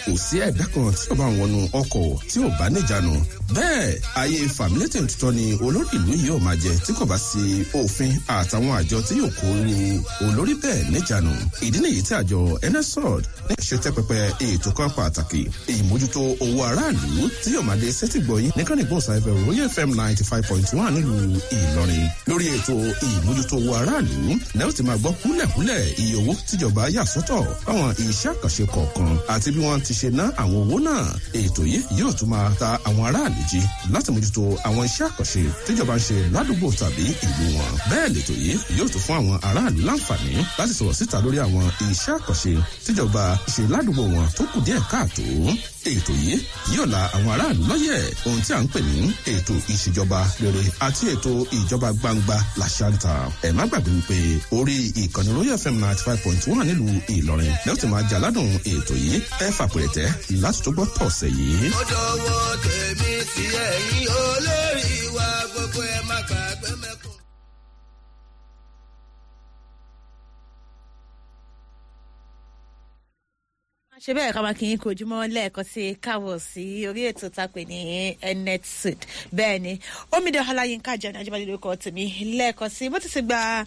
kò sí ẹ̀dá kan tí ó bá wọnú ọkọ̀ tí ò bá níjànú bẹ́ẹ̀ ayé fàmílétè tuntun ni olórí ìlú yìí ò máa jẹ tí kò bá sí òfin àtàwọn àjọ tí yóò kó ru olórí bẹ́ẹ̀ níjànú ìdí nìyí tí àjọ nsrod ní ṣe tẹ́ pẹpẹ ètò kan pàtàkì ìmójútó owó aráàlú tí yóò máa dé sẹ́tìgbọ̀yìn nìkan ìgbóhùnsáfẹ́ royal fm ninety five point one nílùú ìlọrin lórí ètò ìmójútó owó aráàlú lẹ́yìn tí máa gbọ́ kúlẹ̀kúlẹ̀ iye owó tíjọba yà sọ́tọ̀ fáwọn iṣẹ́ àkànṣe kọ̀ọ̀kan àti bí wọ́n ti ṣe ná àwọn owó náà ètò yìí yóò tún máa ta àwọn aráàlú jí láti mójútó àwọn iṣẹ́ àkànṣe tíjọba ń ṣe ládùúgbò tàbí ìlú wọn bẹ́ẹ̀ lètò yìí yóò tún fún àwọn aráàlú láǹfààní láti sọ̀rọ̀ síta lórí àwọn iṣẹ́ àkànṣe tíjọba ṣe ládùúgbò wọn tó kù díẹ̀ káàtó ètò yìí yóò la àwọn aráàlú lọ́yẹ̀ ohun tí a ń pè ní ètò ìṣèjọba rere àti ètò ìjọba gbangba làṣàǹtà ẹ̀ má gbàgbé wípé orí ìkànnì royal fm ninety five point one nílùú ìlọrin lẹ́yìn tí máa jà ládùn ètò yìí ẹ fàpẹ̀rẹ̀tẹ̀ láti tó gbọ́ tọ̀sẹ̀ yìí. ó dọwọ́ tèmi sí ẹ̀yìn olórí wa gbogbo ẹ̀ má gbàgbé mẹ́kùn. ṣe bẹ́ẹ̀ ká máa kí n kojúmọ́ lẹ́ẹ̀kan sí káwọ̀ sí orí ètò tápè ní enet sud bẹ́ẹ̀ ni omidan ọláyínká jẹ́ ní ajíbádé lórúkọ tèmi lẹ́ẹ̀kan sí bó ti ti gba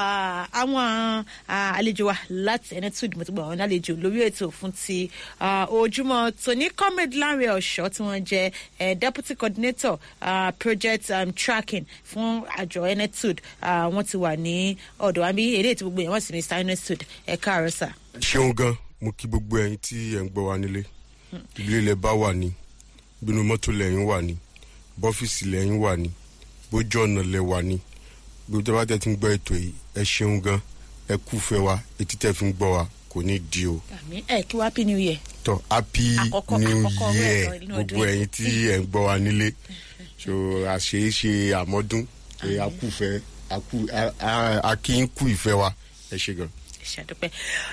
àwọn àlejò wa láti enet sud mo ti gbà wọn lálejò lórí ètò fún ti ojúmọ́ tòní comrade lanre ọ̀ṣọ́ tí wọ́n jẹ́ deputy coordinator uh, project um, tracking fún àjọ enet sud wọ́n ti wà ní ọ̀dọ̀ wa bí eré ètò gbogbo yẹn wọ́n sì mr enet sud ẹ̀ka àrọ́sà. ṣeun gan mo kí gbogbo ẹyin tí ẹ ń gbọ́ wa nílé ilé ilẹ̀ bá wà ní bínú mọ́tò lẹ́yìn wà ní bọ́fíìsì lẹ́yìn wà ní bójú ọ̀nà lẹ̀ wà ní gbogbo tí a bá tẹ̀ ti ń gbọ́ ètò yìí ẹ ṣeun gan ẹ kú fẹ́ wa etí tẹ̀ fi ń gbọ́ wa kò ní di o. àmì ẹ kí wá happy new year. tọ happy Àkọ́kọ́- new àkọ́kọ́ rẹ̀ year lọ inú gbogbo ọdún yìí. ẹyin tí ẹ ń gbọ́ wa nílé so àṣeéṣe àmọ́dún ẹ akúfẹ́ akú a- a- akínkù ìfẹ́ wa ẹ ṣe gan. ṣàdúpẹ́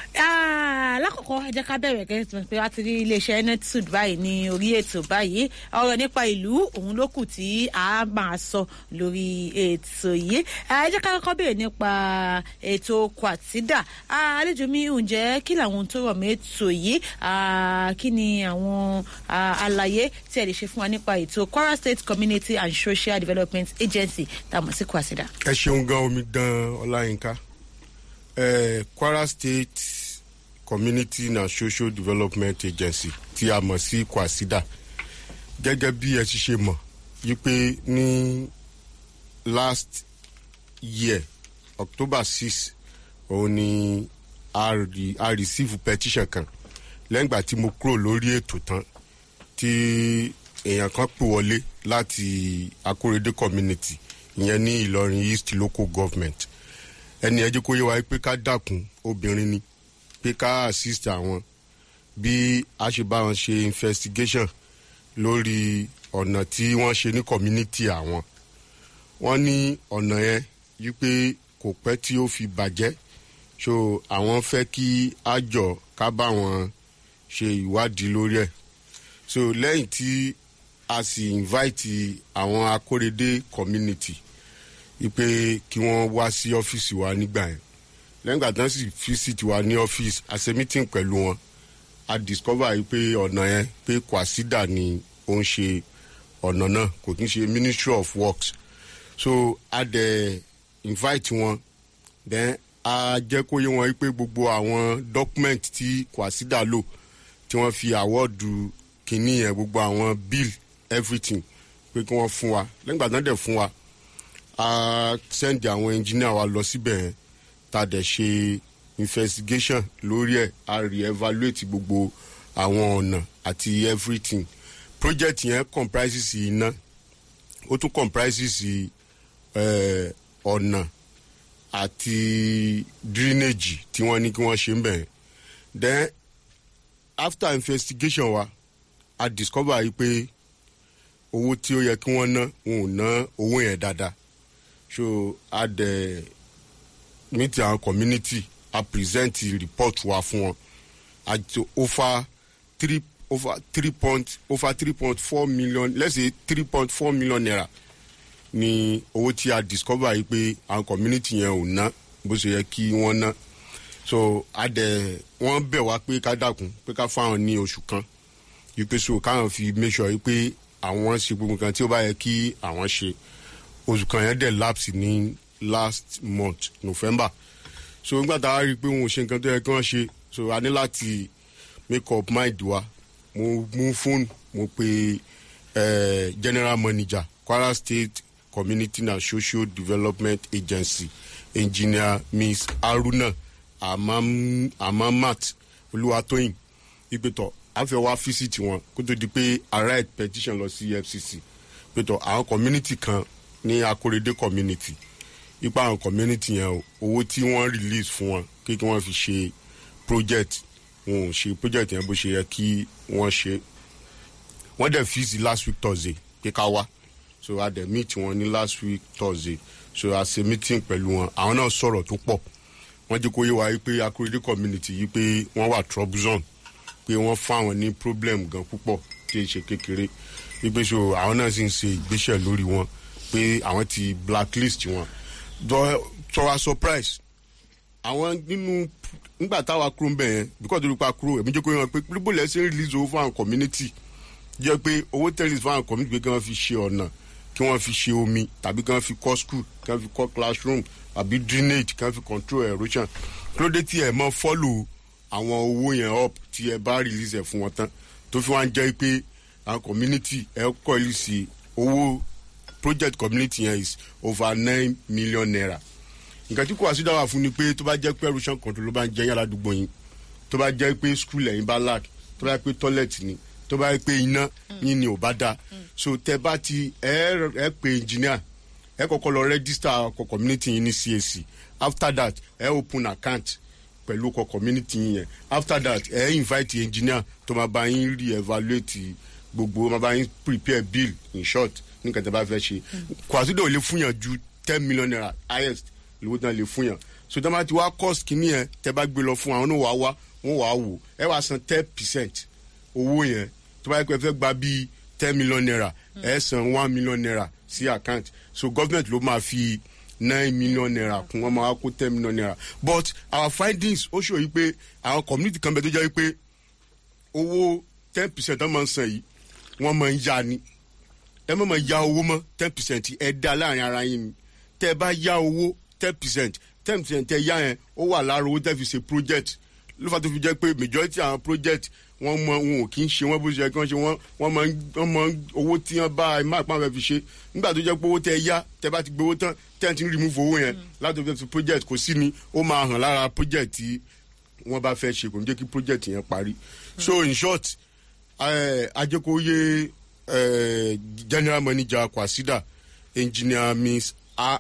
lákòókò ẹ jẹ́ ká bẹ̀rẹ̀ gẹ́gẹ́ pé wá ti rí iléeṣẹ́ netsud báyìí ní orí ètò báyìí ọ̀rọ̀ nípa ìlú òun ló kù tí a máa sọ lórí ètò yìí ẹ jẹ́ ká kọ́kọ́ bẹ̀rẹ̀ nípa ètò kwatida Ah, àlejò mi ǹjẹ́ kí làwọn ohun tó rọ̀ mọ́ ètò yìí Ah, kí ni àwọn ah, àlàyé tí ẹ lè ṣe fún wa nípa ètò kwara state community and social development agency tá a mọ̀ sí kwatida. ẹ ṣeun gan omidan ọláyínká eh, kwara state community and social development agency tí a mọ̀ sí kwasida gẹ́gẹ́ bí ẹ ti ṣe mọ̀ wípé ní last year october six òun ni a, re, a receive petition kan lẹ́yìn ìgbà tí mo kúrò lórí ètò tán tí èèyàn kan pè wọlé láti akórèdé community ìyẹn ní ìlọrin east local government ẹni ẹjẹ kó yé wa pé ká dàkún obìnrin ni pé ká assist àwọn bí a ṣe bá wọn ṣe investigation lórí ọ̀nà tí wọ́n ṣe ní community àwọn wọ́n ní ọ̀nà yẹn wípé kò pẹ́ tí ó fi bàjẹ́ so àwọn fẹ́ kí a jọ ká bá wọn ṣe ìwádìí lórí ẹ̀ so lẹ́yìn tí a sì invite àwọn akórèdé community wípé kí wọ́n wá sí ọ́fíìsì wa nígbà yẹn lẹ́yìn ìgbà tí wọ́n sì visit wa ní ọ́fíìsì a ṣe meeting pẹ̀lú wọn a discover yìí pé ọ̀nà yẹn pé kwasida ni ó ń ṣe ọ̀nà náà kò kí ń ṣe ministry of works so a dẹ̀ invite wọn then a jẹ́ kó yé wọn wípé gbogbo àwọn document tí kwasida lò tí wọ́n fi àwọ́ọ̀dù kínní yẹn gbogbo àwọn bill everything pé kí wọ́n fún wa lẹ́yìn ìgbà tí wọ́n dẹ̀ fún wa a send àwọn engineer wa lọ síbẹ̀ yẹn ta dẹ̀ ṣe investigation lórí ẹ̀ a re-evaluate gbogbo àwọn ọ̀nà àti everything project yẹn comprises iná ó tún comprises eh, ọ̀nà àti drainage tí wọ́n ní kí wọ́n ṣe ń bẹ̀ yẹn then after investigation wa a discover yìí pé owó tí ó yẹ kí wọ́n ná wọn ò ná owó yẹn dáadáa so a dẹ̀ meet our community a present report wa fún wọn at over three over three point over three point four million let's say three point four million naira ni owó tí a discover yìí pé our community yẹn ò ná bó ṣe yẹ kí wọ́n ná so a dẹ̀ wọ́n bẹ̀ wá pé ká dàkún pé ká fáwọn ní oṣù kan wípé so káwọn fi make sure wípé àwọn ṣe gbogbo nǹkan tí ó bá yẹ kí àwọn ṣe oṣù kan yẹn dẹ̀ lapse ní last month november so nígbà tá a rí i pé wọn ò ṣe nǹkan tó yẹ kí wọ́n ṣe so a ní láti make up mind wa mo mú fóònù mo pe eh, general manager kwara state community and social development agency engineer miss haruna Amam- amamat olúwatóyìn ìpètò àfẹ́ wá fíṣítì wọn kó tó di pé a write petition lọ sí fcc pètò àwọn community kan ní akorede community ipa àwọn community yẹn o owó tí wọ́n release fún wọn kí kí wọ́n fi ṣe project wọn ò ṣe project yẹn bó ṣe yẹ kí wọ́n ṣe wọ́n dẹ̀ fíìsì last week thursday pé ká wá so a dẹ̀ meet wọn ní last week thursday so a ṣe meeting pẹ̀lú wọn àwọn náà sọ̀rọ̀ tó pọ̀ wọ́n jẹ́ kó yé wa yìí pé akorede community yìí pé wọ́n wà troublesome pé wọ́n fáwọn ní problem gan púpọ̀ tí ì ṣe kékeré wípé so àwọn náà sì ń ṣe ìgbésẹ̀ lórí wọn pé àwọn ti blacklist wọn Dọ- to our surprise àwọn nínú nígbà táwa kúrò ń bẹ̀ yẹn because torí pa kúrò èmi jẹ́ kó yé wọn pé pírípò lẹ́sìn release owó fún àwọn community jẹ́ pé owó tẹ́lẹ̀ fún àwọn community pé kí wọ́n fi ṣe ọ̀nà kí wọ́n fi ṣe omi tàbí kí wọ́n fi kọ́ school kí wọ́n fi kọ́ classroom àbí drainage kí wọ́n fi control erosion kí ló dé tí ẹ̀ mọ́ follow àwọn owó yẹn up tí ẹ bá release ẹ̀ fún wọn tán tó fi wá ń jẹ́ pé àwọn community ẹ̀ kọ́ ìlú sí owó project community yẹn is over nine million naira nǹkan tí kò wá sí dáwà fún ni pé tó bá jẹ́ pé erosion control ló bá ń jẹ́ yàrá àdúgbò yín tó bá jẹ́ pé school ẹ̀yin bá lack tó bá jẹ́ pé toilet ni tó bá jẹ́ pé iná yín ni ò bá dáa so tẹ bá ti ẹ ẹ pé engineer ẹ kọ́kọ́ lọ register ọkọ̀ community yín ní cac after that ẹ open account pẹ̀lú ọkọ̀ community yín yẹn after that ẹ invite engineer tó máa bá yín re-evaluate gbogbo máa bá yín prepare bill in short nǹkan tẹ bá fẹ́ ṣe kwasido ò lè fún yàn ju ten million naira highest lówó tán lè fún yàn so tẹ́ bá ti wá cost kìíní yẹn tẹ́ bá gbé lọ fún àwọn náà wàá wá wọ́n wàá wò ẹ wàá san ten percent owó yẹn tó bá yẹ kó ẹ fẹ́ gba bíi ten million naira ẹ san one million naira sí account so government ló máa fi nine million naira kún wọn máa kó ten million naira but our findings ó ṣòyí pé àwọn community kan bẹ tó jẹ́ pé owó ten percent wọ́n máa ń san yìí wọ́n máa ń yá ni ẹ má máa ya owó mọ́ ten percent ẹ dá láàrin ara yín ni tẹ́ ẹ bá ya owó ten percent ten percent tẹ́ yá yẹn ó wà lára owó tẹ́ fi ṣe project ló fà tó fi jẹ́ pé majority àwọn project wọ́n mọ wọn ò kí ń ṣe wọ́n bó ṣe yẹ kí wọ́n ṣe wọ́n wọ́n mọ wọ́n mọ owó tí wọ́n bá ẹ má pa wọn fi ṣe nígbà tó jẹ́ pé owó tẹ́ yá tẹ́ bá ti gbowó tán tẹ́ ẹ ti ń remove owó yẹn láti fi ṣe project kò sí ni ó máa hàn lára project tí wọ́n bá fẹ́ ṣe kò ní jẹ́ kí project yẹn parí so in short ajẹ́kọ̀ọ́yé general manager kwasida engineer miss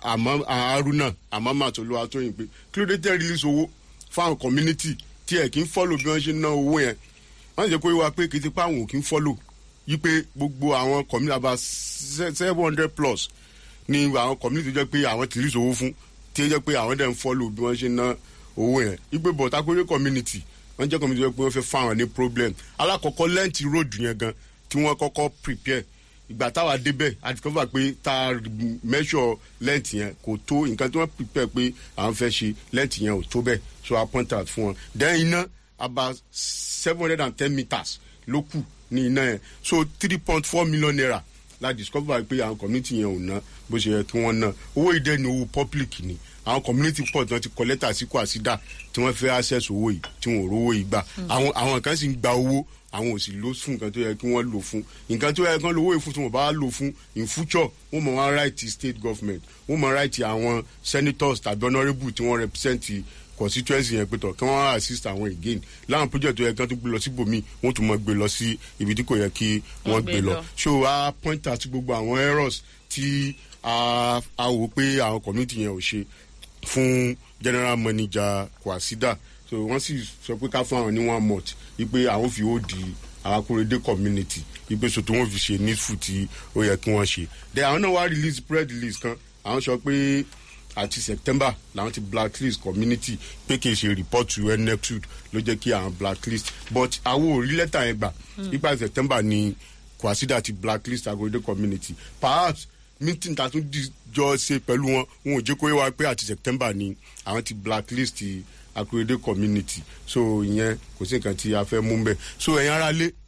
haruna amamat olúwatóyìn pé kí ló dé tẹ́ release owó fáwọn community tí ẹ̀ kí ń follow bí wọ́n ṣe ń ná owó yẹn wọ́n jẹ́ kó yé wa pé kì í ti pa àwọn ò kí ń follow yí pé gbogbo àwọn community about seven hundred plus ni àwọn community jẹ́ pé àwọn ti release owó fún tí ó jẹ́ pé àwọn dẹ̀ ń follow bí wọ́n ṣe ń ná owó yẹn yí pé bọ̀tà kórè community wọ́n jẹ́ community jẹ́ pé wọ́n fẹ́ fáwọn ní problem alákọ̀ọ́kọ́ lẹ́ǹtì road yẹn gan tí wọ́n kọ́kọ́ prepare ìgbà táwa débẹ̀ a discover pé tá a measure length yẹn kò tó nǹkan tí wọ́n prepare pé à ń fẹ́ ṣe length yẹn ò tó bẹ́ẹ̀ so a point out fún wọn then iná about seven hundred and ten meters ló kù ní iná yẹn so three point four million naira la discover pé àwọn community yẹn ò ná bó ṣe yẹ kí wọ́n ná owó ìdẹ́ ni owó public ni àwọn community pọ̀ tí wọ́n ti kọ lẹ́tà sí kwasida tí wọ́n fẹ́ access owó yìí tí wọ́n ò rówó yìí gbà àwọn àwọn kan sì ń gba owó àwọn ò sì lò fún nǹkan tó yẹ kí wọ́n lò fún nǹkan tó yẹ kí wọ́n lò owó yìí fún tí wọ́n bá lò fún in future wọ́n mọ̀ wọ́n right state government wọ́n mọ̀ right àwọn senators tàbí honourable tí wọ́n represent constituency yẹn pẹ̀tọ̀ kí wọ́n assist àwọn again láwọn project tó yẹ kí wọ́n tún gbé lọ síbòmí wọ́n tún mọ̀ gbé lọ sí ibi tí kò yẹ kí wọ́n gbé lọ so a point out gbogbo àwọn errors tí a wò pé àwọn community yẹn ò ṣe fún general manager kwasida so wọ́n sì sọ pé ká fún àwọn ní one month wípé àwọn fi ó di àkúrédé community wípé so tí wọ́n fi ṣe needful tí ó yẹ kí wọ́n ṣe then àwọn náà wá release press release kan àwọn sọ pé àti september làwọn ti blacklist community pé kì í ṣe report to nexud ló jẹ́ kí àwọn blacklist but àwọn ò rí lẹ́tà yẹn gbà nípa september ni kwasida ti blacklist àkúrédé community perhaps meeting ta tún jọ ṣe pẹ̀lú wọn wọn ò jẹ́ kó yé wa pé àti september ni àwọn ti blacklist akurede community so ìyẹn kò sí nǹkan tí a fẹ́ mú bẹ́ẹ̀ so ẹ̀yin ara lé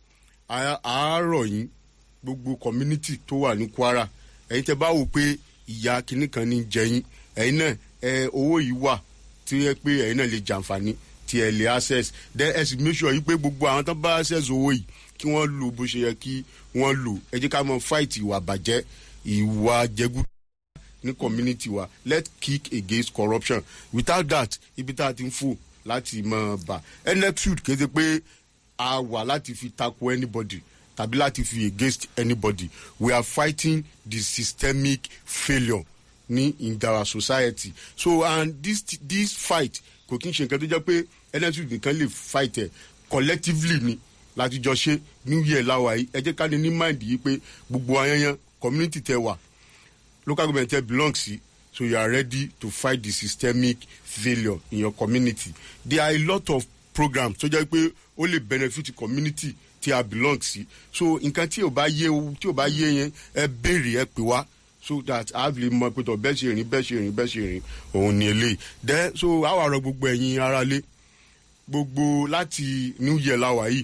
à- àárọ̀ yín gbogbo community tó wà ní kwara ẹ̀yin tẹ́ bá wò pé ìyá kinní kan ní jẹyìn ẹ̀yin náà ẹ owó yìí wà tí ó yẹ pé ẹ̀yin náà lè jàǹfààní tí ẹ lè access then ẹ sì make sure yìí pé gbogbo àwọn tó bá access owó yìí kí wọ́n lò bó ṣe yẹ kí wọ́n lò ẹ jẹ́ ká mọ fight ìwà bàjẹ́ ìwà jẹgúdú ní community wa let's kick against corruption without that ibi tá a ti ń fò láti mọ bà nxud kéde pé a wà láti fi tako anybody tàbí láti fi against anybody we are fighting the systemic failure ní in our society so and this this fight kò kí n ṣe nǹkan tó jẹ́ pé nxud nìkan lè fight ẹ̀ collectively ni láti jọ ṣe new year láwa yìí ẹ jẹ́ ká ní ní mind yìí pé gbogbo ayanyan community tẹ wà local government tẹ belong sí so you are ready to fight the systemic failure in your community there are a lot of programs tó jẹ́ pé ó lè benefit community tí a belong sí so nǹkan tí ò bá yé tí ò bá yé yẹn ẹ béèrè ẹ pè wá so that a lè mọ pé tọ bẹ́ẹ̀ ṣe rìn bẹ́ẹ̀ ṣe rìn bẹ́ẹ̀ ṣe rìn òun ni eléyìí then so àwa rọ gbogbo ẹ̀yin aráalé gbogbo láti new year láwa yìí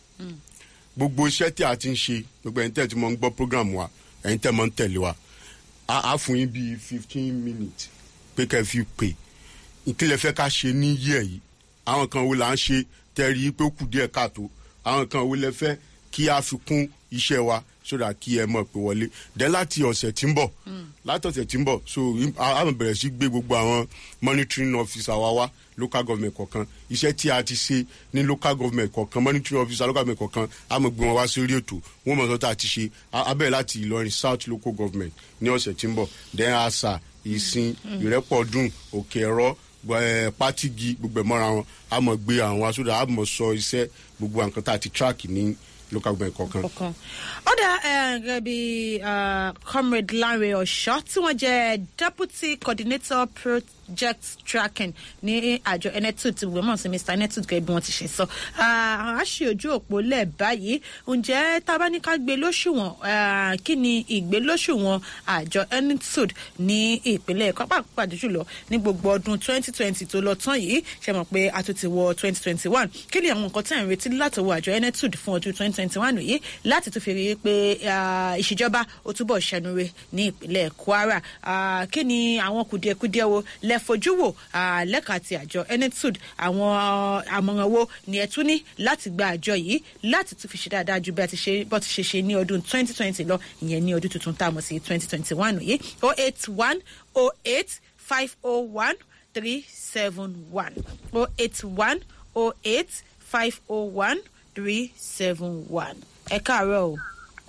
gbogbo iṣẹ́ tí a ti ń ṣe gbogbo ẹ̀yin tẹ̀ tí mo ń gbọ́ program wa ẹ̀yin tẹ̀ mo ń tẹ̀lé wa a a fún yín bíi fifteen minutes pé kẹ́ ẹ fi pè ìkílẹ̀ fẹ́ ká ṣe ní yíyẹ yìí àwọn kan wo là ń ṣe tẹ́rí pé ó kù díẹ̀ káàtó àwọn kan wo lẹ fẹ́ kí a fi kún iṣẹ́ wa sódà kí ẹ mọ̀ pé wọlé dẹ́ láti ọ̀sẹ̀ tí ń bọ̀ láti ọ̀sẹ̀ tí ń bọ̀ so a a máa bẹ̀rẹ̀ sí gbé gbogbo àwọn monitoring officer wa wá local government kọ̀ọ̀kan iṣẹ́ tí a ti ṣe ní local government kọ̀ọ̀kan monitoring officer local government kọ̀ọ̀kan a máa gbé wọn wá sórí ètò wọn mọ̀ sọ́tà ti ṣe a a bẹ̀rẹ̀ láti ìlọrin south local government ní ọ̀sẹ̀ tí ń bọ̀ then asa ìsìn ìrẹ́pọ̀dùn òkè ẹ̀rọ ẹ pátìgì gbogbo ẹ̀ mọ́ra wọn a mọ̀ gbé àwọn asódà a mọ̀ sọ iṣẹ́ gbogbo nǹkan tá a ti track ní local government kọ̀ọ̀kan. kọ̀ọ̀kan. ó dá ẹ, gẹ́gẹ́ bí uh, comrade lanre ọ̀ṣọ́ tí wọ́n jẹ́ deputy coordinator project tracking ní àjọ enetud tí wọ́n mọ̀ sí mr enetud gẹ́gẹ́ bí wọ́n ti ṣe sọ. Ah, a ṣe ojú òpó lẹ̀ báyìí ǹjẹ́ tá a bá ní ká gbé lóṣùwọ̀n ah, kí ni ìgbé lóṣùwọ̀n àjọ enetud ní ìpínlẹ̀ ẹ̀kọ́ pàápàá jùlọ ní gbogbo ọdún twenty twenty tó lọ tán yìí ṣe mọ̀ pé a tún ti wọ twenty twenty one kí ni àwọn nǹkan tí à ń retí láti wọ àjọ enetud fún ọdún twenty twenty one yìí láti tún fi rí i pé ah, ìṣèjọba ó túbọ̀ ṣẹnure ní ìpínlẹ̀ kwara Ah, kí ni àwọn kùdìẹ̀kudiẹ wo lẹ fojú wò ah, lẹ́ka ti àjọ enetud àwọn àmọ̀ràn wo ni ẹ tún ní láti gba àjọ yìí láti tún fi ṣe dáadáa ju bí a ti ṣe bọ́ ti ṣe ṣe ní ọdún twenty twenty lọ ìyẹn ní ọdún tuntun tá a mọ̀ sí twenty twenty one yìí oh eight one oh eight five oh one three seven one oh eight one oh eight five oh one three seven one ẹ káàárọ̀ o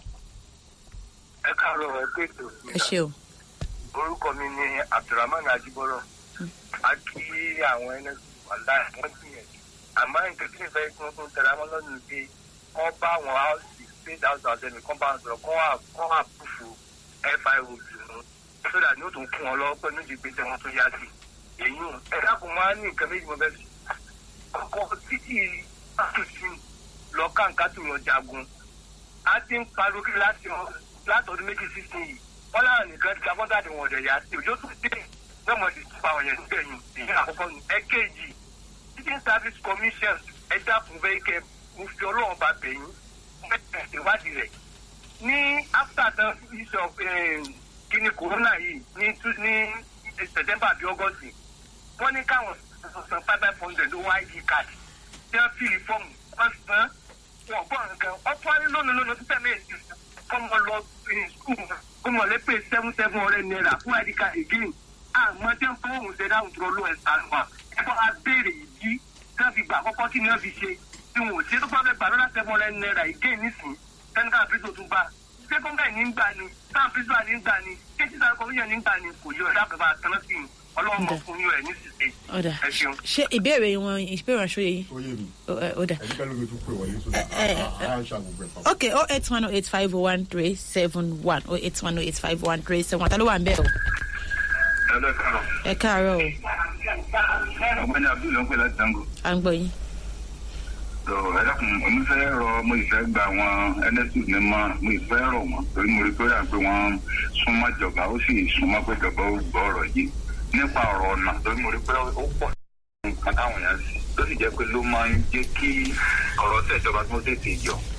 ẹ káàárọ̀ ẹ pé ètò ẹ ṣe o orúkọ mi ni abdulrahman ajibọrọ a kí àwọn ẹni wàhálà wọn gbìyànjú àmọ́ nǹkan tí ìfẹ́ tí wọ́n tún tẹ̀lé àwọn lọ́nà pé wọ́n bá àwọn house state house of assembly kan bá wọn sọ̀rọ̀ kọ́ wà kọ́ wà púfù fio dùnú sódà ní ó tún kún wọn lọ́wọ́ pẹ̀lú ìdí pé tí wọ́n tún yá sí èyí ò ẹ dákun máa ní nǹkan méjì mo fẹ́ sí ọkọ̀ títí àtúnṣe lọ káǹkà tó yàn jagun a ti ń pariwo kí láti látọdún méjì sísìn yìí wọn láwọn nìkan ti ka kọ́ńtàdì wọn ọ̀dẹ̀ yá sí òjò tó dé náà mo ti tún pa àwọn yẹn síbẹ̀ yìí èyí àkọ́kọ́ nù ẹ̀kejì teaching service commission ẹ dákun bẹ́ẹ̀ kẹ́ mo fi ọlọ́run bá bẹ̀ yín bẹ́ẹ̀ ìwádìí rẹ̀ ní after the issue of kíní corona yìí ní two- ní september àbí august wọ́n ní káwọn san five five hundred owó id card tí wọ́n fi fọ́ọ̀mù wọ́n san wọn gbọ́ nǹkan ọ̀pọ̀ ayé lónìí lónìí títẹ̀ méjì kọ́mọ lọ skul kọ́mọ lẹ́pẹ́ seven seven hundred naira fún id card again àmọ́ tí wọ́n fọwọ́ ṣe dáhùn tó lọ ẹ̀sán wa ẹ bọ́ a béèrè ìdí tí wọ́n fi gbà àkọ́kọ́ kí ni wọ́n fi ṣe tí wọn ò ṣe tó bá fẹ́ gbà lọ́dà seven hundred naira again nísìnyí sẹ́ńtà àfíìsì òtún bá sẹ́kọ̀ndà ní gbà ni sáà pírísà ní gbà ni kéjì sáà kọ́míyàn ní gbà ni kò yọ ẹ̀dá àgbà àtàná sí i ọlọ́run mọ̀ fún yín rẹ̀ ní sísè ọ̀dà ẹ ṣeun. ṣé ìbéèrè wọn ìbéèrè wọn ṣòye yìí ó yé mi Ó, ẹ, ọ̀dà. ẹ̀dí pẹ̀lú mi tún pè wọlé sódà ẹ, ẹ, á ṣàgbọ̀gbọ̀ ẹ̀ papọ̀. ok oh eight one oh eight five oh one three seven one oh eight one oh eight five oh one three seven one ta ló wà ń bẹ̀ o ẹ lọ kàrọ̀ ẹ káàárọ̀ o ọ̀gbẹ́ni abdul ló ń pè láti dango. à ń gbọ́ yín. tó ẹ dákun mo fẹ́ rọ mo ìfẹ́ gba àwọn ẹlẹ́sìn ní mọ́ mo ìfẹ́ rọ wọn torí mo rí pé à pé wọ́n súnmọ́ ìjọba ó sì súnmọ́ pé ìjọba ó gbọ́ ọ̀rọ̀ yìí nípa ọ̀rọ̀ ọ̀nà torí mo rí pé ó pọ̀ nǹkan táwọn yẹn sì tó sì jẹ́ pé ló máa ń jẹ́ kí ọ̀rọ̀ tẹ̀ ìjọba tó tètè yọ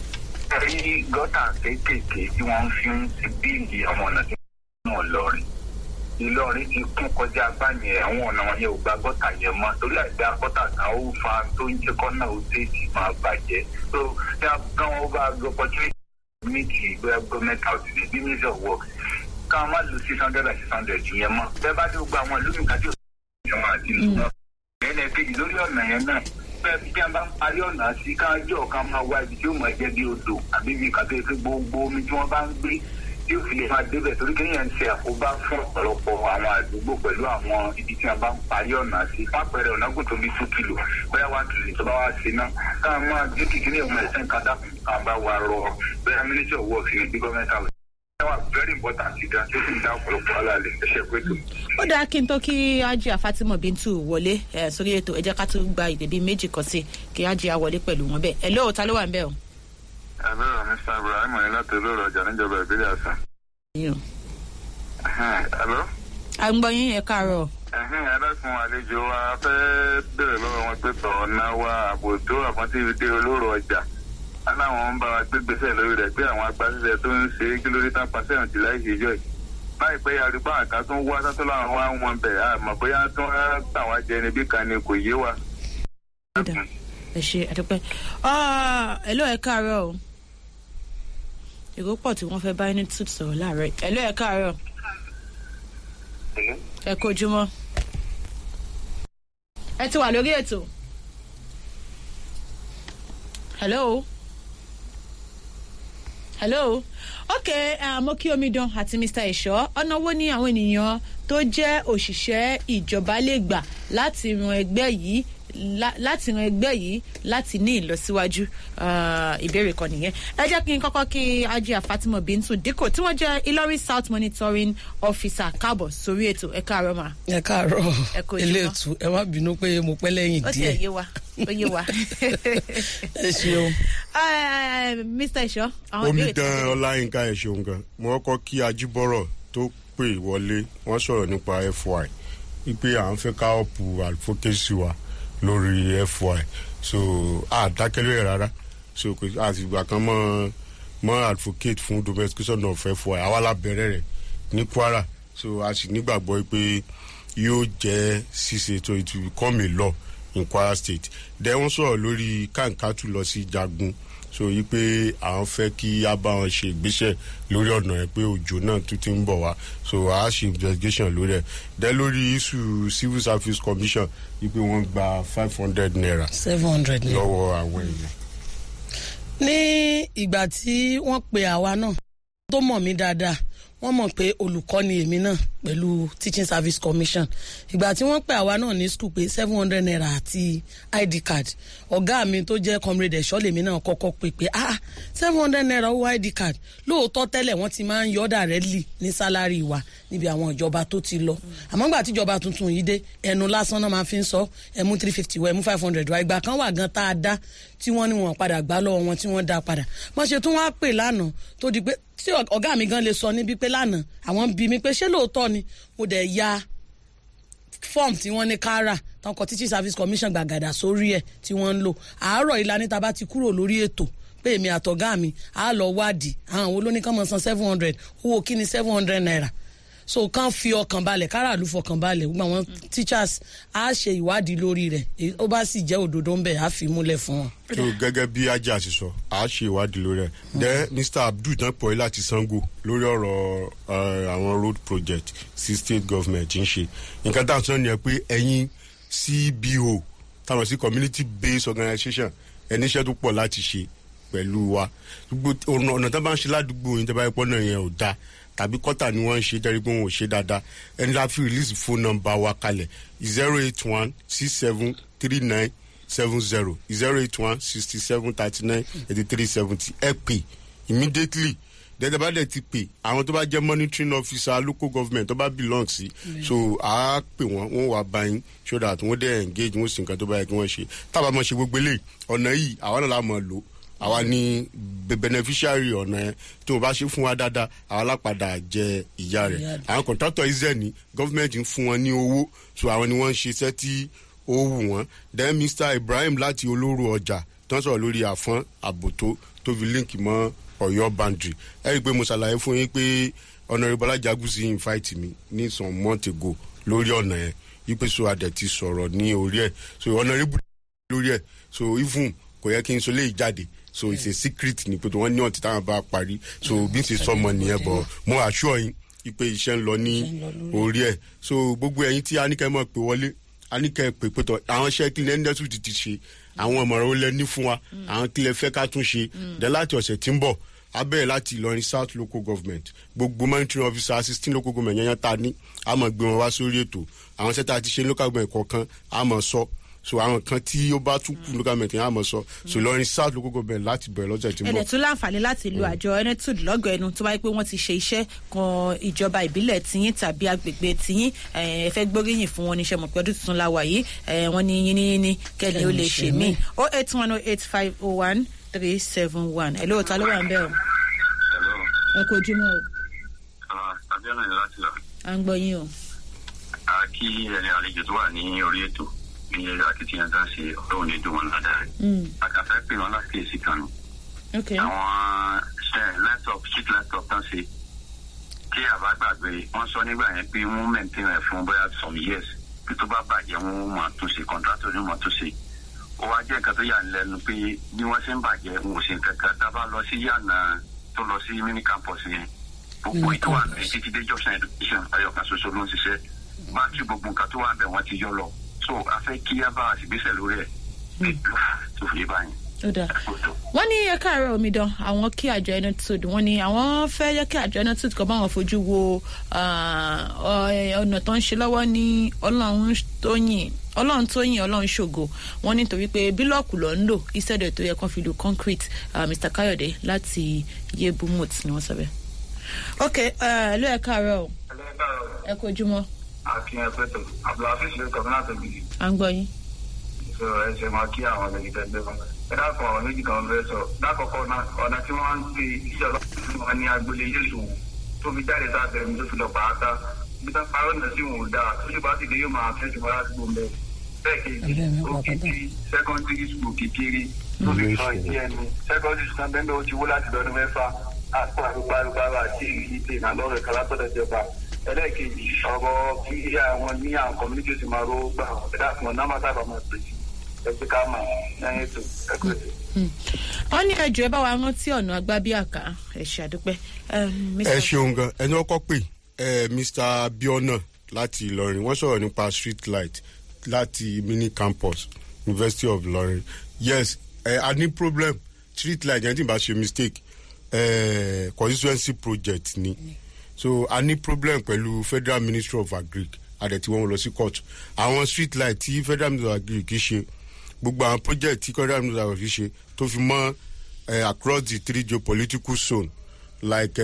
rí gọ́tà kéékèèké tí wọ́n fi ń ti bíìlì àwọn ọ̀nà tí wọ́n lọ rìn ìlọrin ti kún kọjá báyẹn àwọn ọ̀nà wọn yẹn ò gba gọ́tà yẹn mọ́ torí àìdá gọ́tà kan ó fa tó ń jẹ́ kọ́nà ó tèèjì máa bàjẹ́ so tí a gan wọn bá gbọ́ opportunity méjì bóyá government house ní bí ministry of works ká má lu six hundred and six hundred yẹn mọ́ bẹ́ẹ̀ bá dé gbogbo àwọn ìlú mi kájú ìjọba àti ìlú náà ẹnì kejì lórí ọ̀nà yẹn náà bẹ́ẹ̀ bí a bá ń parí ọ̀nà sí kájọ́ ká máa wá ibi tí ó máa jẹ́ bí odò àbí bí kàtó pé gbogbo omi tí wọ́n bá ń gbé tí ó fi lè máa débẹ̀ torí kéèyàn ń ṣe àkóbá fún ọ̀pọ̀lọpọ̀ àwọn àdúgbò pẹ̀lú àwọn ibi tí a bá ń parí ọ̀nà sí pápẹ́rẹ́ ọ̀nà kò tóbi two kilo bóyá one kilo tó bá wá sí náà káà máa dé kékeré ọmọ ẹ̀sẹ̀ kan dákun káà bá wa rọ bóyá ministry of works ní bí gọ́ọ̀mẹ̀ntì àwọn wà very important ìdá tó sì ń dá ọ̀pọ̀lọpọ̀ alálẹ̀ ẹ̀ṣẹ̀ pé tó. ó dáa kí n tó kí ajia fatima bintu wọlé ẹ sórí ètò ẹ jẹ́ ká tún gba ìdè bíi méjì kan sí kí ajia wọlé pẹ̀lú wọn bẹ́ẹ̀ ẹ lóò ta ló wà ń bẹ́ẹ̀ o. ẹ̀rọ mr ibrahim ní láti olóòrò ọjà níjọba ìbílẹ̀ àṣà. Yín o. ẹ̀rọ à ń gbọ́ yín ẹ káàárọ̀ ẹ̀rọ̀kùn àlejò wa fẹ́ bèrè lọ́wọ́ wọn pé tọ̀ ọ̀nà wa àbò tó àfọ́ntì dé olóòrò ọjà aláwọn ń bá wa gbé gbèsè lórí rẹ̀ pé àwọn agbásíṣẹ́ tó ń ṣe é kí lórí tán pàṣẹ ìrántí láì ṣe ìjọ yìí láìpẹ́ arúgbó àká tó ń wá sátó láwọn wá ń wọn bẹ̀ àmọ́ bóyá tó ń tà wá jẹ níbí kan ni kò yé wa. Ó dáa. ẹ ṣe àdúpẹ́ ẹ lóò ẹ káàárọ̀ o èrò pọ̀ tí wọ́n fẹ́ bá ẹni tún sọ̀rọ̀ láàárọ̀ ẹ lóò ẹ káàárọ̀ ẹ kojúmọ́ ẹ ti wà lórí ètò hello hello ok uh, mo kí omidan àti mr ẹ̀ṣọ́ ọ̀nà wo ni àwọn ènìyàn tó jẹ́ òṣìṣẹ́ ìjọba lè gbà láti ran ẹgbẹ́ yìí lá- láti ran ẹgbẹ́ yìí láti ní ìlọsíwájú Ah, ìbéèrè kan nìyẹn ẹ jẹ́ kí n kọ́kọ́ kí ajé fatima bintu dikko tí wọ́n jẹ́ ilorin south monitoring officer káàbọ̀ sórí ètò ẹ káàárọ̀ mà ẹ káàárọ̀ Ẹ kú ojúmọ́. eléètú ẹ má bínú pé mo pẹ́ lẹ́yìn ó ti ẹ̀ díẹ̀ yé wa ó yé wa. ẹ ṣeun Eh, mr ẹ̀ṣọ́ àwọn ìbéèrè tí omidan wọ́n béèrè. ọláyínká ẹ ṣeun gan mo kọ́kọ́ kí ajíbọ́rọ̀ tó pè wọlé wọ́n sọ̀rọ̀ nípa fy wípé à ń fẹ́ ká ọ̀pù advocacy wa lórí fy so a dákẹ́ lórí ẹ̀ rárá so kò sí àtìgbà kan mọ́ mọ́ advocate fún domestication of fy àwa la bẹ̀rẹ̀ rẹ̀ ní kwara so a sì nígbàgbọ́ pé yóò jẹ́ ṣíṣe tó it will become a law in kwara state then wọ́n sọ̀rọ̀ lórí kàǹkàtù lọ sí jagun so yí pé àwọn fẹ́ kí a bá wọn ṣe ìgbésẹ̀ lórí ọ̀nà ẹ̀ pé òjò náà tún ti ń bọ̀ wá so a ṣe investigation lórí ẹ̀ then lórí issue civil service commission yí pé wọ́n gba five hundred naira seven hundred ni. lọ́wọ́ àwọn èèyàn. ní ìgbà tí wọ́n pe àwa náà tó mọ̀ mí dáadáa wọ́n mọ̀ pé olùkọ́ ni èmi náà pẹ̀lú teaching service commission ìgbà tí wọ́n pe àwa náà ní school pé seven hundred naira àti id card ọ̀gá mi tó jẹ́ comrade ẹ̀ṣọ́ lèmi náà kọ́kọ́ pè pé ah seven hundred naira owó id card lóòótọ́ tẹ́lẹ̀ wọ́n ti máa ń yọ́ directly ní sálárì wa níbi àwọn ìjọba tó ti lọ àmọ́ gbà tíjọba tuntun yìí dé ẹnu lásán náà máa fi ń sọ ẹmú three fifty wọ ẹmú five hundred wa ìgbà kan wà gan tá a dá tí wọ́n ní wọn padà gbá lọ́wọ́ wọn tí wọ́n dá padà wọ́n ṣe tún wá pè lánàá tó di pé tí ọ̀gá mi gan lè sọ níbi pé lánàá àwọn bí mi pé ṣé lóòótọ́ ni mo dẹ̀ ya form tí wọ́n ní kára tán kọ teaching service commission gbàgàdà sórí ẹ̀ tí wọ́n ń lò àárọ̀ ìlànà tá a bá ti kúrò lórí ètò pé èmi àtọ̀gá mi á lọ wádìí àwọn wo ló ní kán mọ̀ san seven hundred owó kí ni seven hundred naira so kán fi ọkàn balẹ̀ káràlú fọkàn balẹ̀ gbogbo àwọn teachers á ṣe ìwádìí lórí rẹ̀ èyí ó bá sì jẹ́ òdodo ń bẹ̀ á fi múlẹ̀ fún wọn. so gẹ́gẹ́ bí ajá ti sọ a ṣe ìwádìí lórí ẹ̀ then mr abdul tán pọ̀ láti sango lórí ọ̀rọ̀ eh, àwọn road project sí state government ń ṣe nǹkan tá à ń sọ nìyẹn pé ẹ̀yin cbo táwọn sí community based organisation ẹni iṣẹ́ tó pọ̀ láti ṣe pẹ̀lú wa gbogbo ọ̀nà ọ̀nà tó bá ń ṣe ládùúgbò yín tó bá yẹ pọ́ náà yẹn ò dáa tàbí kọ́tà ni wọ́n ń ṣe jẹ́rìí pé wọn ò ṣe dáadáa ẹni la fi release phone number wa kalẹ̀ zero eight one six seven three nine seven zero zero eight one sixty seven thirty nine eighty three seventy ẹ pè immediately dẹ́dẹ́ bá dẹ̀ ti pè àwọn tó bá jẹ́ monitoring officer local government tó bá belong sí so a pè wọ́n wọ́n wà báyìí so that wọ́n dẹ̀ engage wọ́n sì nǹkan tó bá yẹ kí wọ́n ṣe tábà máa ṣe gbogbo eléyìí ọ̀nà yìí àwa náà la mọ̀ lò àwa ni be- beneficiary ọ̀nà yẹn tí wọ́n bá ṣe fún wa dáadáa àwa lápadà jẹ ìyá rẹ̀ Ìyá rẹ̀. àwọn contractor iṣẹ́ ni government ń fún wọn ní owó so àwọn ni wọ́n ń ṣiṣẹ́ tí ó wù wọ́n then mr ibrahim láti olóró ọjà tó ń sọ̀rọ̀ lórí àfọ́n àbòtó tó fi líǹkì mọ́ ọ̀yọ́ boundary ẹ rí i pé mo ṣàlàyé fún yín pé honourable ajagunsi invite mi ní some months ago lórí ọ̀nà yẹn wípé so adẹ̀ ti sọ̀rọ̀ ní orí ẹ̀ so honourable lórí ẹ̀ so even kò yẹ kí n so lè jáde so it's a secret ni pé wọ́n ní ọ̀tí táwọn bá parí so bí n ṣe sọmọ nìyẹn bọ̀ mo assure yín wípé iṣẹ́ ń lọ ní orí ẹ̀ so gbogbo ẹ̀yin tí aníkẹ́ mọ̀ pé wọlé aníkẹ́ pè pé tọ̀ àwọn iṣẹ́ kí lẹ́ni dẹ́sù ti ti ṣe àwọn ọmọràn ó lẹ ní fún wa àwọn kí lẹ fẹ́ ká tún ṣe dẹ́ láti ọ̀sẹ̀ tí ń bọ̀ abẹ́rẹ́ láti ìlọrin south local government gbogbo monitoring officer sixteen local government yẹn yẹn ta ní a mọ̀ gbé wọn wá sórí ètò àwọn sẹ́ta ti ṣe local government kọ̀ọ̀kan a mọ̀ sọ so àwọn kan tí ó bá tún kú local government yẹn a mọ̀ sọ so ìlọrin south local government láti bẹ̀rẹ̀ lọ́sẹ̀ tí ń bọ̀ ẹ̀dẹ̀ tún láǹfààní láti lo àjọ enetud lọ́gọ̀ ẹnu tó wáyé pé wọ́n ti ṣe iṣẹ́ kan ìjọba ìbílẹ̀ tiyín tàbí agbègbè tiyín ẹ fẹ́ gbóríyìn fún wọn níṣẹ́ mọ̀ pé ọdún tuntun la wà yìí ẹ, wọ́n ní yín ní yín ní kẹ́ni ó lè ṣe mí o eight one o eight five o one three seven one ẹ̀ lóòótọ́ ló wà ń bẹ̀ o ẹ kò jùmọ̀ o abiola ni láti lọ à ń gbọ́ yín o. a kí ẹni àlejò tó wà ní orí ètò ní akitiyan tá a ṣe ọlọ́run ní dùn wọn ládàá rẹ̀ Mm, akàfẹ́ pè wọn láti èsì kan nù ok àwọn ṣe laptop street laptop tán ṣe kí àbá gbàgbé wọn sọ nígbà yẹn pé wọn maintain rẹ fún bóyá some years bí tó bá bàjẹ́ wọn máa tún ṣe contractor ni wọn máa tún ṣe ó wá jẹ́ nǹkan tó yà ń lẹ́nu pé bí wọ́n ṣe ń bàjẹ́ wọn ò ṣe nǹkan kan tá a bá lọ sí yànnà tó lọ sí mini campus yẹn gbogbo ètò wà ní títí dé junction education ayọ̀kan ṣoṣo ló ń ṣiṣẹ́ báńkì gbogbo nǹkan tó wà ń bẹ̀ wọ́n ti yọ lọ so a fẹ́ kí a bá a sì gbéṣẹ́ lórí ẹ̀ tó fi lè báyìí. ó dáa wọ́n ní ẹ̀ka àárọ̀ omidan àwọn kí àjọ enetud wọ́n ní àwọn fẹ́ yẹ kí àjọ enetud kọ́ bá wọn fojú wo ah, ọ- ọ̀nà tó ń ṣe lọ́wọ́ ní ọlọ́run tó yìn ọlọ́run tó yìn ọlọ́run ṣògo wọ́n nítorí pé bílọ̀kù ló ń lò ìṣẹ̀dẹ̀ tó yẹ kán fi lu concrete ah, mr kayode láti yebumut ni wọ́n sọ bẹ́ẹ̀. ok ẹ ló ẹ̀ka àárọ̀ o ẹ kó ojúmọ́ akin ẹgbẹ́tọ̀ abdulhafiz ló kọ́ náà tóbi à ń gbọ́ yín. sọ ẹsẹ̀ máa kí àwọn ọ̀gá ìgbẹ́ ẹgbẹ́ wọn. ẹ dákun àwọn méjì kan fẹ́ sọ lákọ̀ọ́kọ́ náà ọ̀nà tí wọ́n ń gbé ìjọba fún wọn ní agboolé yéṣu tó fi jáde tá a bẹ̀rẹ̀ mi tó fi lọ pàápàá bí tá parọ́ náà sí wọn ò dáa tó ṣe bá sì dé yóò máa fẹ́ jùmọ̀ láti gbòm bẹ́ẹ̀. bẹ́ẹ̀ kejì ó kì í ti secondary school kékeré tó fi sọ ìdí ẹnu secondary school náà bẹ́ẹ̀ bẹ́ẹ̀ ó ti wó láti lọ́dún mẹ́fà àti àrùbárùbárù àti ìdè ìnàlọ́rẹ̀ kan látọ̀dọ̀ ìjọba ẹlẹ́ẹ̀kejì ọ̀rọ̀ kí àwọn ní àwọn community ti máa ro gbà ẹ̀dá fún ọ̀nà máa sábà máa pèsè ẹgbẹ́ ká mà lẹ́yìn ètò ẹ̀kọ́ ètò. wọ́n ní ẹjọ́ ẹ bá wa rántí ọ̀nà agbábíàká ẹ̀ ṣàdúpẹ́. ẹ ṣeun gan ẹni ọkọ pé ẹ mr abiona láti ìlọrin wọn sọrọ nípa street light láti mini campus university of ilorin yes ẹ a ní problem street light yẹn tí n bá ṣe mistake ẹ constituency project ni so a ní problem pẹ̀lú federal ministry of agric àdẹ̀tí wọn lọ sí court àwọn street light tí federal ministry of agric ṣe gbogbo àwọn project tí federal ministry of agric ṣe tó fi mọ́ uh, across the three geopolitical zone like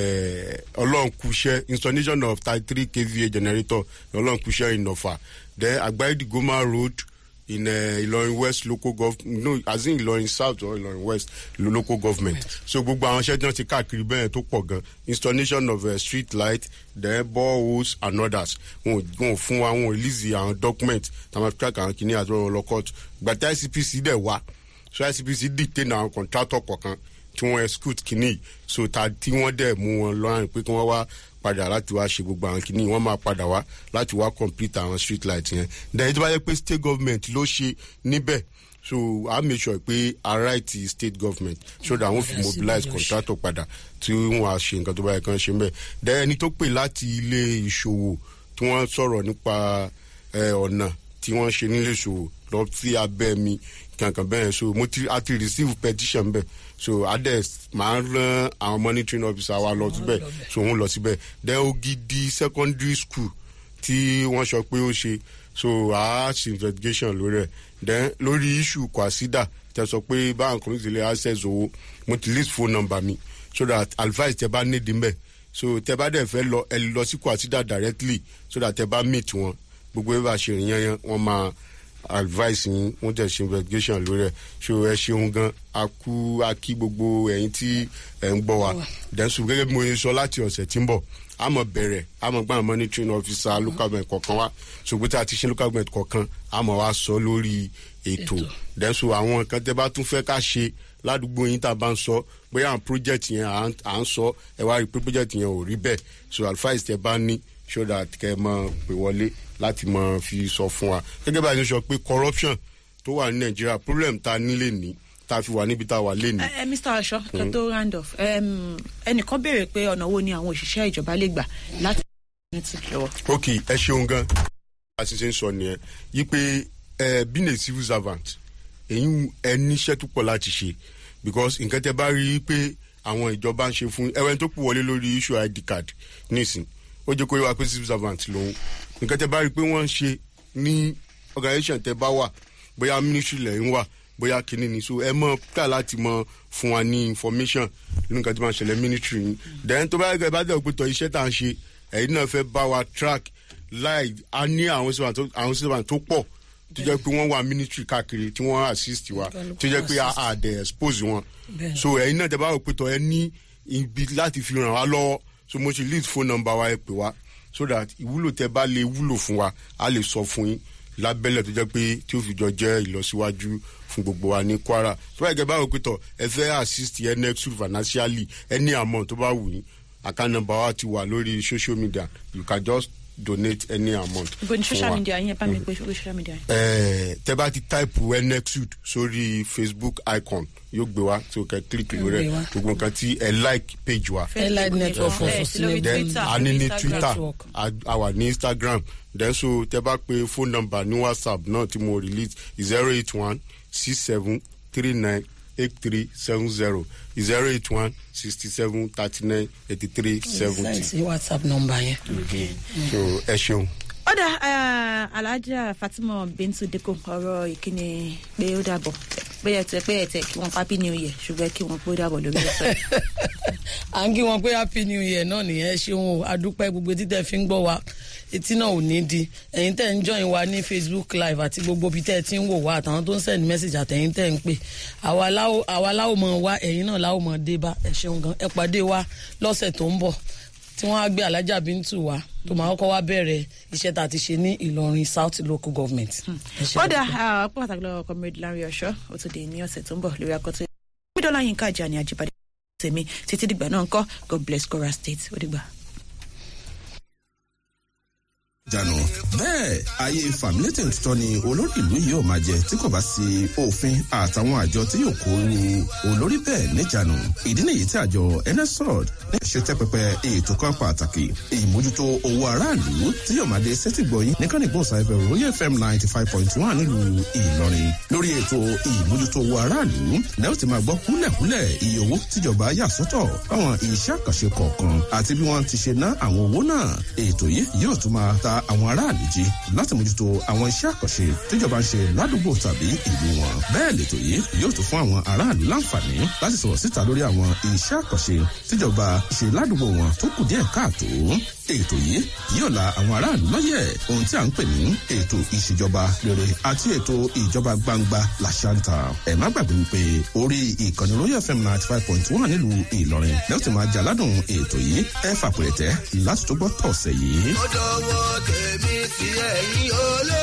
ọlọ́nkuṣẹ́ installation of thirty three kva generator ọlọ́nkuṣẹ́ in ọ̀fà then agbaidi goma road in uh, ilorin west local government no as in ilorin south or ilorin west lo local government so gbogbo àwọn iṣẹ́ tí wọ́n ti káàkiri bẹ́ẹ̀ tó pọ̀ gan installation of uh, street light then boreholes and others wọn ò wọn ò fún wa wọn ò release àwọn document tàwọn track àwọn kìíní àti ọ̀rọ̀ lọ court gbàtà icpc dẹ̀ wá so icpc detain àwọn contractor kọ̀ọ̀kan tí wọ́n execute kìíní so ta tí wọ́n dẹ̀ mú wọn lọ́rùn pé kí wọ́n wá padà láti wá ṣe gbogbo àwọn kìíní wọ́n máa padà wá láti wá complete àwọn street light yẹn then tó bá yẹ pé state government ló ṣe níbẹ̀ so i make sure pé i write the state government so that wọ́n fi mobilize contractor padà tí wọ́n á ṣe nǹkan tó bá yẹ kán ṣe mbẹ́ then ẹni tó pè láti ilé ìṣòwò tí wọ́n sọ̀rọ̀ nípa ọ̀nà tí wọ́n ṣe nílé ìṣòwò lọ sí abẹ́ mi kankan bẹ́ẹ̀ so mo ti a ti receive petition bẹ́ẹ̀ so ades máa ń rán àwọn monitoring officer wa lọ síbẹ̀ so òun lọ síbẹ̀ then ogidi secondary school tí wọ́n sọ pé ó ṣe so a ṣe investigation lórí ẹ̀ then lórí issue kwasida tẹ sọ pé báwọn community lè access owó mo ti list phone number mi so that advice tẹ bá nídìí mbẹ so tẹ bá dẹ̀ fẹ́ lọ ẹ lọ sí kwasida directly so that tẹ bá meet wọn gbogbo ẹ bá ṣe rìn yẹn wọn máa advice yín wọ́n tẹ̀ ṣe investigation lórí ẹ̀ ṣó ẹ ṣeun gan a kú a kí gbogbo ẹ̀yin tí ẹ̀ ń gbọ́ wa dẹ́sùn gẹ́gẹ́ bí mo ṣe sọ láti ọ̀sẹ̀ tí ń bọ̀ a mọ̀ bẹ̀rẹ̀ a mọ̀ gbọ́n monitoring officer local government kọ̀ọ̀kan wa ṣùgbọ́n tí a ti ṣe local government kọ̀ọ̀kan a mọ̀ wá sọ lórí ètò dẹ́sùn àwọn nǹkan tẹ́ bá tún fẹ́ ká ṣe ládùúgbò yín tá a bá ń sọ bóyá àwọn project yẹn à ń- à ń sọ ẹ wá rí i pé project yẹn ò rí bẹ́ẹ̀ so advice tẹ bá ní so that kẹ́ ẹ mọ̀ pé wọlé láti mọ̀ fi sọ fún wa gẹ́gẹ́ bá a ṣe sọ pé corruption tó wà ní nàìjíríà problem ta nílé ní tá a fi wà níbi tá a wà lé ní. ẹ ẹ mr aṣọ kẹ tó round off em, ẹnìkan béèrè pé ọ̀nà wo ni àwọn òṣìṣẹ́ ìjọba lè gbà láti network lọ́wọ́. ok ẹ ṣeun gan a sì ṣe ń sọ nìyẹn yí pé ẹ being a civil servant èyí ẹ níṣẹ́ tó pọ̀ láti ṣe because nǹkan tẹ bá rí i pé àwọn ìjọba ń ṣe fún ẹwẹ́n tó pọ̀ wọlé lórí issue id card nísìn ó jẹ́ kó yẹ wá pé civil servant lòun nǹkan tẹ bá rí i pé wọ́n ń ṣe ní organisation tẹ bá wà bóyá ministry lẹ́yìn wà bóyá kínní ni so ẹ mọ ká láti mọ fún wa ní information nínú nǹkan tí wọ́n ṣẹlẹ̀ ministry yìí then tó bá yẹ kẹ́ ẹ bá dẹ̀ pé tọ́ iṣẹ́ tá à ń ṣe ẹ̀yin náà fẹ́ bá wa track láì a ní àwọn servant tó- àwọn servant tó pọ̀ tó jẹ́ pé wọ́n wà ministry káàkiri tí wọ́n assist wa tó jẹ́ pé a a dẹ̀ expose wọn Bẹ́ẹ̀ni. so ẹ̀yin náà tẹ́ bá rò pé tọ́ ẹ ní ibi láti fi ràn wá lọ́wọ́ so mo ṣe lead phone number wa ẹ pè wá so that ìwúlò tẹ́ bá lè wúlò fún wa a lè sọ fún yín lábẹ́lẹ̀ tó jẹ́ pé tí ó fi jọ jẹ́ ìlọsíwájú fún gbogbo wa ní kwara tó bá yẹ kẹ́ bá rò pé tọ́ ẹ fẹ́ assist ẹ next week financially any amount tó bá wù yín account number wa ti wà lórí social media you can just donate any amount. ibo ni fún social wa media yẹn bá mi pé orí social media yẹn. ẹ tẹ bá ti táìpù nexud sórí facebook icon yóò gbé wa tí o kẹ kílíkì lórí gbé ẹ wa. gbogbo nǹkan tí ẹ like page wa Allied Network for Ẹ sí lórí Sustainable then Twitter, a ní ní Instagram. twitter Network. a a wà ní instagram then so tẹ bá pe phone number ní whatsapp náà tí mo release zero eight one six seven three nine eight three seven zero zero eight one sixty seven thirty nine eighty three seventy sí whatsapp number yẹn. so ẹ ṣeun. ó dà eh, alhaja fatima bintu deko ọ̀rọ̀ ìkíni pé ó dàbọ̀ bóyá tẹ pé ẹ̀tẹ̀ kí wọ́n happy new year ṣùgbọ́n kí wọ́n pé ó dàbọ̀ lórí ẹ̀sọ́ à ń kí wọn pé happy new year náà nìyẹn ẹ ṣeun o adúpẹ́ gbogbo títẹ̀ fi ń gbọ́ wa etí náà ò ní di ẹ̀yin tẹ̀ ń join wa ní facebook live àti gbogbo ibi tẹ̀ ti ń wò wá àtàwọn tó ń send message àtẹ̀yin tẹ̀ ń pè àwa láwo- àwa láwo mọ̀ wá ẹ̀yin náà láwo mọ̀ dé bá ẹ ṣeun gan ẹ pàdé wa lọ́sẹ̀ tó ń bọ̀ tí wọ́n á gbé alájà bíntù wa tó máa kọ́kọ́ wá bẹ̀rẹ̀ iṣẹ́ tá a ti ṣe ní ìlọrin south local government. Ẹ ṣé ó dà àdúpẹ́. ọ̀pọ̀ pàtàkì lọ́wọ́ comrade larry ọ̀ṣọ́ ó tún dé ní ọ̀sẹ̀ tó ń bọ̀ lórí akọ́tún mídọ́lá yín kájà ní àjíbádé tèmi títí dìgbà náà ń kọ́ god bless kora state ó dìgbà. jànù bẹ́ẹ̀ ayé fàmílétè tuntun ni olórí ìlú yìí ò máa jẹ tí kò bá sí òfin àtàwọn àjọ tí yóò kó ru olórí bẹ́ẹ̀ níjànù ìdí nìyí tí àjọ nsrod ní ṣètẹ́ pẹpẹ ètò kan pàtàkì ìmójútó owó aráàlú tí yóò máa dé sétí gbọ̀yìn nìkan ìgbọ̀nsá ẹbẹ̀ royal fm ninety five point one nílùú ìlọrin lórí ètò ìmójútó owó aráàlú lẹ́yìn tí máa gbọ́ kúlẹ̀kúlẹ̀ iye owó tíjọba yà sọ́tọ̀ fáwọn iṣẹ́ àkànṣe kọ̀ọ̀kan àti bí wọ́n ti ṣe ná àwọn owó náà ètò yìí yóò tún máa ta àwọn aráàlú jí láti mójútó àwọn iṣẹ́ àkànṣe tíjọba ń ṣe ládùúgbò tàbí ìlú wọn bẹ́ẹ̀ lètò yìí yóò tún fún àwọn aráàlú láǹfààní láti sọ̀rọ̀ síta lórí àwọn iṣẹ́ àkànṣe tíjọba ṣe ládùúgbò wọn tó kù díẹ̀ káàtó ètò yìí yóò la àwọn aráàlú lọ́yẹ̀ ohun tí à ń pè ní ètò ìṣèjọba rere àti ètò ìjọba gbangba làṣàǹtà ẹ má gbàgbé wípé orí ìkànnì royal fm ninety five point one nílùú ìlọrin lẹ́yìn tí máa jà ládùn ètò yìí ẹ fàpẹ̀rẹ̀tẹ̀ láti tó gbọ́ tọ̀sẹ̀ yìí. ó dọwọ́ tèmi sí ẹ̀yìn olè